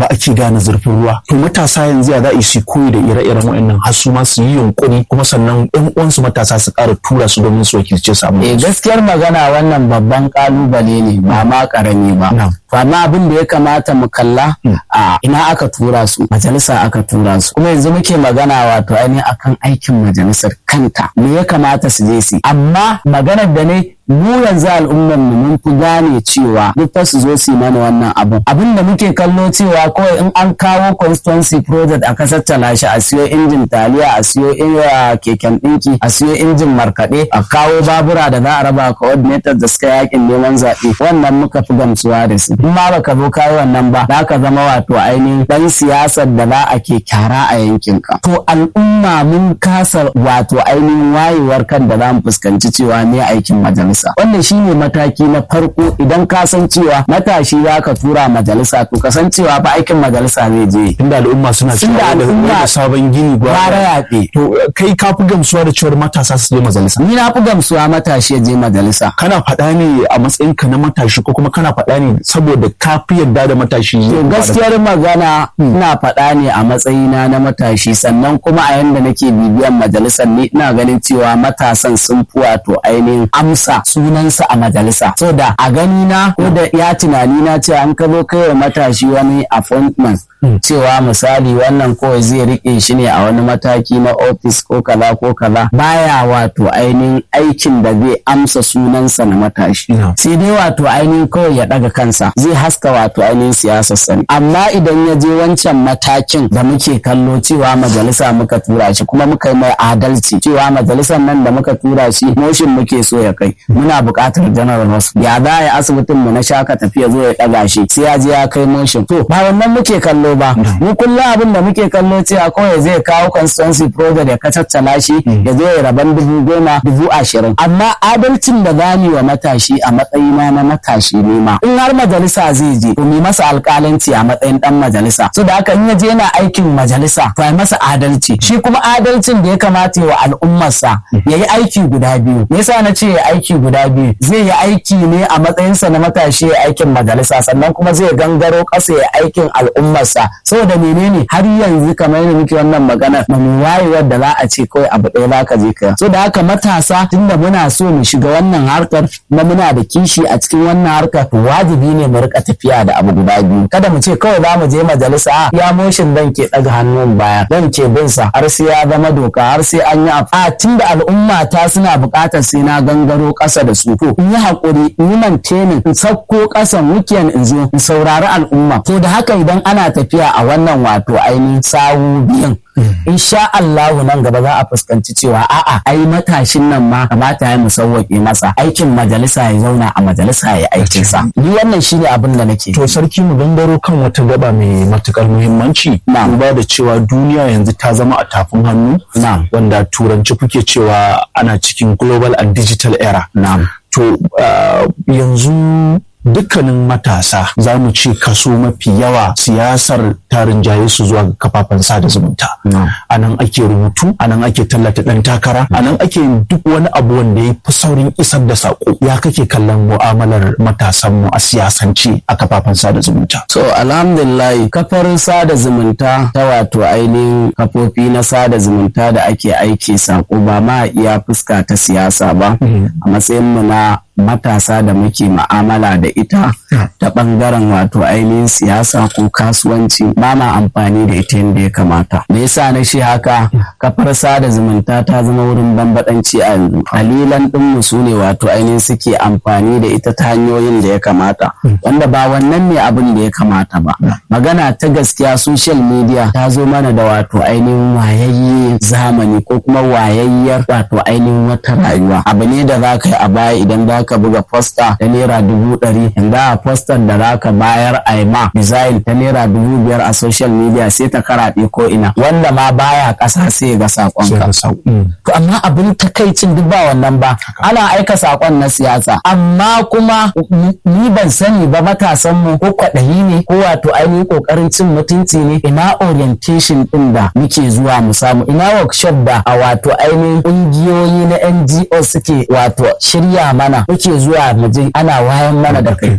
ake gane zurfin ruwa to matasa yanzu ya za a su koyi da ire-iren waɗannan har su ma su yi yunkuri kuma sannan ƴan uwansu matasa su ƙara tura su domin su wakilce samu eh gaskiyar magana wannan babban kalubale ne ba ma karami ba amma abin da ya kamata mu kalla a ina aka tura su majalisa aka tura su kuma yanzu muke magana wato ainihin akan aikin majalisar kanta me ya kamata su je su amma maganar da ne mu yanzu al'ummar mu mun fi gane cewa duk fa su zo su yi mana wannan abun abin da muke kallo cewa kawai in an kawo constituency project a kasar talashi a siyo injin taliya a siyo keken ɗinki a siyo injin markaɗe a kawo babura da za a raba coordinator da suka yakin neman zaɓe wannan muka fi gamsuwa da su in ma baka zo kayi wannan ba za ka zama wato ainihin dan siyasar da za a ke kyara a yankinka to al'umma mun kasa wato ainihin wayewar kan da za mu fuskanci cewa ne aikin majalisa majalisa wannan shine mataki na farko idan ka san cewa matashi za ka tura majalisa to ka san cewa ba aikin majalisa zai je tunda al'umma suna cewa da sabon gini gwara yaɓe to kai ka fi gamsuwa da cewar matasa su je majalisa ni na fi gamsuwa matashi ya je majalisa kana faɗa ne a matsayin ka na matashi ko kuma kana faɗa ne saboda ka fi yarda da matashi to gaskiyar magana ina faɗa ne a matsayina na matashi sannan kuma a yanda nake bibiyan majalisar ni ina ganin cewa matasan sun fi wato ainihin amsa sunansa a majalisa so da a gani na ko da ya tunani na ce an ka zo kai wa matashi wani appointment cewa misali wannan kawai zai rike shi ne a wani mataki na ofis ko kaza ko kaza baya wato ainihin aikin da zai amsa sunansa na matashi sai dai wato ainihin kawai ya daga kansa zai haska wato ainihin siyasar sani amma idan ya je wancan matakin da muke kallo cewa majalisa muka tura shi kuma muka yi mai adalci cewa majalisar nan da muka tura shi motion muke so ya kai muna buƙatar general hospital ya za a yi asibitin mu na shaka tafiya zo ya ɗaga shi sai ya je ya kai motion to ba wannan muke kallo ba mu kullum abin da muke kallo cewa kawai zai kawo constituency project ya kacaccala shi ya zo ya raban dubu goma dubu ashirin amma adalcin da za wa matashi a matsayina na matashi ne ma in har majalisa zai je to mi masa alƙalanci a matsayin dan majalisa so da haka in ya je yana aikin majalisa to ai masa adalci shi kuma adalcin da ya kamata wa al'ummarsa ya yi aiki guda biyu me yasa na ce ya aiki guda biyu zai yi aiki ne a matsayinsa na matashi ya aikin majalisa sannan kuma zai gangaro ƙasa ya aikin al'ummarsa saboda menene har yanzu kamar yadda muke wannan maganar ba mu wayewar da za a ce kawai abu ɗaya za ka je ka so da haka matasa tunda muna so mu shiga wannan harkar kuma muna da kishi a cikin wannan harkar to wajibi ne mu rika tafiya da abu guda biyu kada mu ce kawai za mu je majalisa a ya motion dan ke ɗaga hannun baya dan ke bin sa har sai ya zama doka har sai an yi a tunda al'umma ta suna buƙatar sai na gangaro ƙasa da su to in yi haƙuri in yi mantenin in sauko ƙasan weekend in zo in saurari al'umma to da haka idan ana tafiya a wannan wato ainihin sawu biyan insha Allahu nan gaba za a fuskanci cewa a'a ai matashin nan ma kamata ya mu sauwaƙe masa aikin majalisa ya zauna a majalisa ya aikin sa ni wannan shine abin da nake to sarki mu gangaro kan wata gaba mai matukar muhimmanci duba da cewa duniya yanzu ta zama a tafin hannu wanda turanci kuke cewa ana cikin global and digital era to yanzu dukkanin matasa za mu ce kaso mafi yawa siyasar tarin jaye su zuwa ga kafafen sada zumunta a nan ake rubutu a nan ake tallata ɗan takara a nan ake yin duk wani abu wanda ya fi saurin isar da saƙo ya kake kallon mu'amalar matasanmu a siyasance a kafafen sada zumunta so alhamdulillah kafar sada zumunta ta wato ainihin kafofi na sada zumunta da ake aiki saƙo ba ma iya fuska ta siyasa ba a matsayinmu na matasa da muke ma'amala da ita ta ɓangaren wato ainihin siyasa ko kasuwanci ba ma amfani da ita yadda ya kamata me yasa na shi haka kafar sada zumunta ta zama wurin bambadanci a yanzu dalilan ɗinmu su ne wato ainihin suke amfani da ita ta hanyoyin da ya kamata wanda ba wannan ne abin da ya kamata ba magana ta gaskiya social media ta zo mana da wato ainihin wayayye zamani ko kuma wayayyar wato ainihin wata rayuwa abu ne da za ka yi a baya idan za ka buga posta ta naira dubu ɗari yanzu a postar da za ka bayar a ma design ta naira dubu biyar a social media sai ta karaɗe ko ina wanda ma baya ƙasa sai ga saƙonka. To amma abin takaicin duk ba wannan ba ana aika saƙon na siyasa amma kuma ni ban sani ba matasan mu ko kwaɗayi ne ko wato ainihin ƙoƙarin cin mutunci ne ina orientation ɗin da muke zuwa mu samu ina workshop da a wato ainihin ƙungiyoyi na NGO suke wato shirya mana muke zuwa mu je ana wayan mana da kai